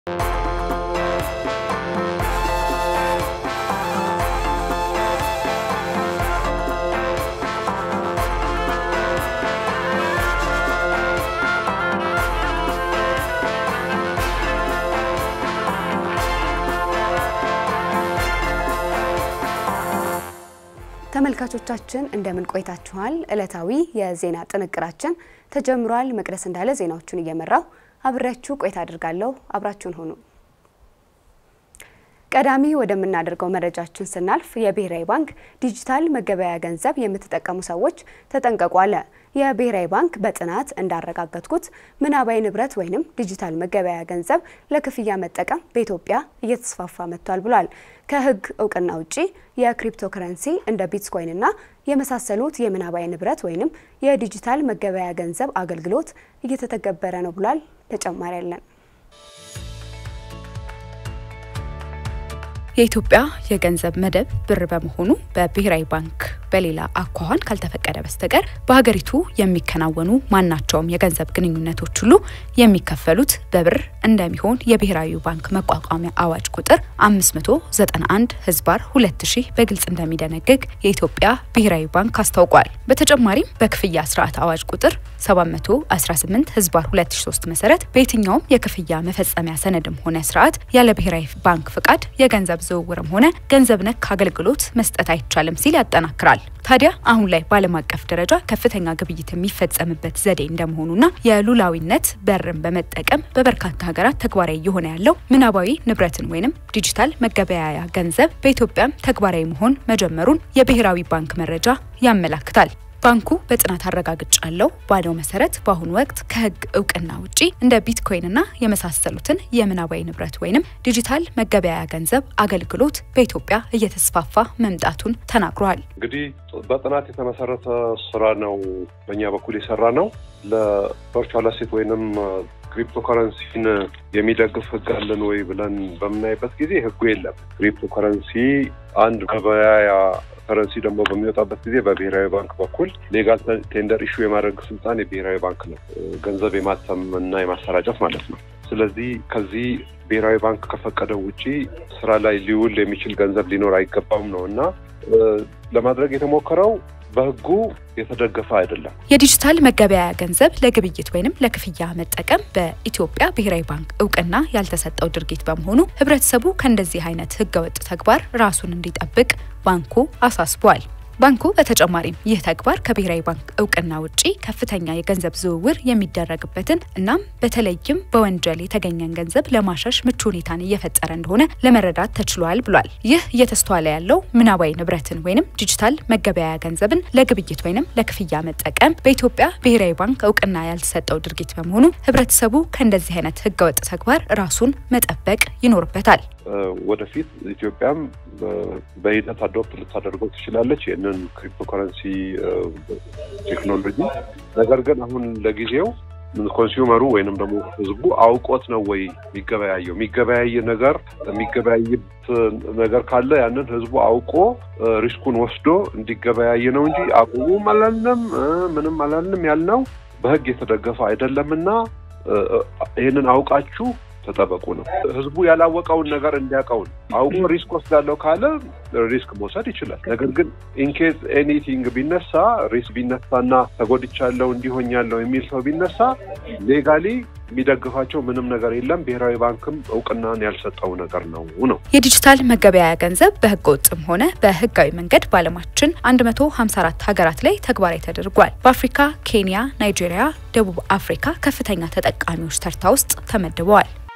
ተመልካቾቻችን እንደምን ቆይታችኋል? ዕለታዊ የዜና ጥንቅራችን ተጀምሯል። መቅደስ እንዳለ ዜናዎቹን እየመራው አብሬያችሁ ቆይታ አድርጋለሁ። አብራችሁን ሁኑ። ቀዳሚ ወደምናደርገው መረጃችን ስናልፍ የብሔራዊ ባንክ ዲጂታል መገበያያ ገንዘብ የምትጠቀሙ ሰዎች ተጠንቀቁ አለ። የብሔራዊ ባንክ በጥናት እንዳረጋገጥኩት ምናባዊ ንብረት ወይንም ዲጂታል መገበያያ ገንዘብ ለክፍያ መጠቀም በኢትዮጵያ እየተስፋፋ መጥቷል ብሏል። ከሕግ እውቅና ውጪ የክሪፕቶ ከረንሲ እንደ ቢትኮይንና የመሳሰሉት የምናባዊ ንብረት ወይንም የዲጂታል መገበያያ ገንዘብ አገልግሎት እየተተገበረ ነው ብሏል። ተጨማሪ ያለን የኢትዮጵያ የገንዘብ መደብ ብር በመሆኑ በብሔራዊ ባንክ በሌላ አኳኋን ካልተፈቀደ በስተቀር በሀገሪቱ የሚከናወኑ ማናቸውም የገንዘብ ግንኙነቶች ሁሉ የሚከፈሉት በብር እንደሚሆን የብሔራዊ ባንክ መቋቋሚያ አዋጅ ቁጥር 591 ህዝባር 2000 በግልጽ እንደሚደነግግ የኢትዮጵያ ብሔራዊ ባንክ አስታውቋል። በተጨማሪም በክፍያ ስርዓት አዋጅ ቁጥር 718 ህዝባር 2003 መሰረት በየትኛውም የክፍያ መፈጸሚያ ሰነድም ሆነ ስርዓት ያለ ብሔራዊ ባንክ ፍቃድ የገንዘብ ዝውውርም ሆነ ገንዘብ ነክ አገልግሎት መስጠት አይቻልም ሲል ያጠናክራል። ታዲያ አሁን ላይ በዓለም አቀፍ ደረጃ ከፍተኛ ግብይት የሚፈጸምበት ዘዴ እንደመሆኑና የሉላዊነት በርን በመጠቀም በበርካታ ሀገራት ተግባራዊ እየሆነ ያለው ምናባዊ ንብረትን ወይንም ዲጂታል መገበያያ ገንዘብ በኢትዮጵያም ተግባራዊ መሆን መጀመሩን የብሔራዊ ባንክ መረጃ ያመላክታል። ባንኩ በጥናት አረጋግጫለሁ ባለው መሰረት በአሁኑ ወቅት ከሕግ እውቅና ውጪ እንደ ቢትኮይንና የመሳሰሉትን የምናባዊ ንብረት ወይንም ዲጂታል መገበያያ ገንዘብ አገልግሎት በኢትዮጵያ እየተስፋፋ መምጣቱን ተናግሯል። እንግዲህ በጥናት የተመሰረተ ስራ ነው በእኛ በኩል የሰራ ነው። ለቨርቹዋል አሴት ወይንም ክሪፕቶ ከረንሲን የሚደግፍ ህግ አለን ወይ ብለን በምናይበት ጊዜ ህጉ የለም። ክሪፕቶ ከረንሲ አንድ ገበያያ ከረንሲ ደግሞ በሚወጣበት ጊዜ በብሔራዊ ባንክ በኩል ሌጋል ቴንደር ኢሹ የማድረግ ስልጣን የብሔራዊ ባንክ ነው፣ ገንዘብ የማተም እና የማሰራጨት ማለት ነው። ስለዚህ ከዚህ ብሔራዊ ባንክ ከፈቀደው ውጪ ስራ ላይ ሊውል የሚችል ገንዘብ ሊኖር አይገባም ነው እና ለማድረግ የተሞከረው በህጉ የተደገፈ አይደለም። የዲጂታል መገበያያ ገንዘብ ለግብይት ወይንም ለክፍያ መጠቀም በኢትዮጵያ ብሔራዊ ባንክ እውቅና ያልተሰጠው ድርጊት በመሆኑ ህብረተሰቡ ከእንደዚህ አይነት ህገወጥ ተግባር ራሱን እንዲጠብቅ ባንኩ አሳስቧል። ባንኩ በተጨማሪም ይህ ተግባር ከብሔራዊ ባንክ እውቅና ውጪ ከፍተኛ የገንዘብ ዝውውር የሚደረግበትን እናም በተለይም በወንጀል የተገኘን ገንዘብ ለማሸሽ ምቹ ሁኔታን እየፈጠረ እንደሆነ ለመረዳት ተችሏል ብሏል። ይህ እየተስተዋለ ያለው ምናባዊ ንብረትን ወይንም ዲጂታል መገበያያ ገንዘብን ለግብይት ወይንም ለክፍያ መጠቀም በኢትዮጵያ ብሔራዊ ባንክ እውቅና ያልተሰጠው ድርጊት በመሆኑ ህብረተሰቡ ከእንደዚህ አይነት ህገወጥ ተግባር ራሱን መጠበቅ ይኖርበታል። ወደፊት ኢትዮጵያም በሂደት አዶፕት ልታደርገው ትችላለች ይህንን ክሪፕቶ ከረንሲ ቴክኖሎጂ። ነገር ግን አሁን ለጊዜው ኮንሱመሩ ወይንም ደግሞ ህዝቡ አውቆት ነው ወይ የሚገበያየው? የሚገበያይ ነገር የሚገበያይበት ነገር ካለ ያንን ህዝቡ አውቆ ሪስኩን ወስዶ እንዲገበያይ ነው እንጂ አቁሙም አላልንም ምንም አላልንም ያልነው በህግ የተደገፈ አይደለምና ይህንን አውቃችሁ ተጠበቁ ነው። ህዝቡ ያላወቀውን ነገር እንዲያውቀውን አውቆ ሪስክ ወስዳለው ካለ ሪስክ መውሰድ ይችላል። ነገር ግን ኢንኬዝ ኤኒቲንግ ቢነሳ ሪስክ ቢነሳና ተጎድቻለሁ እንዲሆኛለሁ የሚል ሰው ቢነሳ ሌጋሊ የሚደግፋቸው ምንም ነገር የለም። ብሔራዊ ባንክም እውቅናን ያልሰጠው ነገር ነው ነው የዲጂታል መገበያያ ገንዘብ በህገ ወጥም ሆነ በህጋዊ መንገድ በዓለማችን 154 ሀገራት ላይ ተግባራዊ ተደርጓል። በአፍሪካ ኬንያ፣ ናይጄሪያ፣ ደቡብ አፍሪካ ከፍተኛ ተጠቃሚዎች ተርታ ውስጥ ተመድበዋል።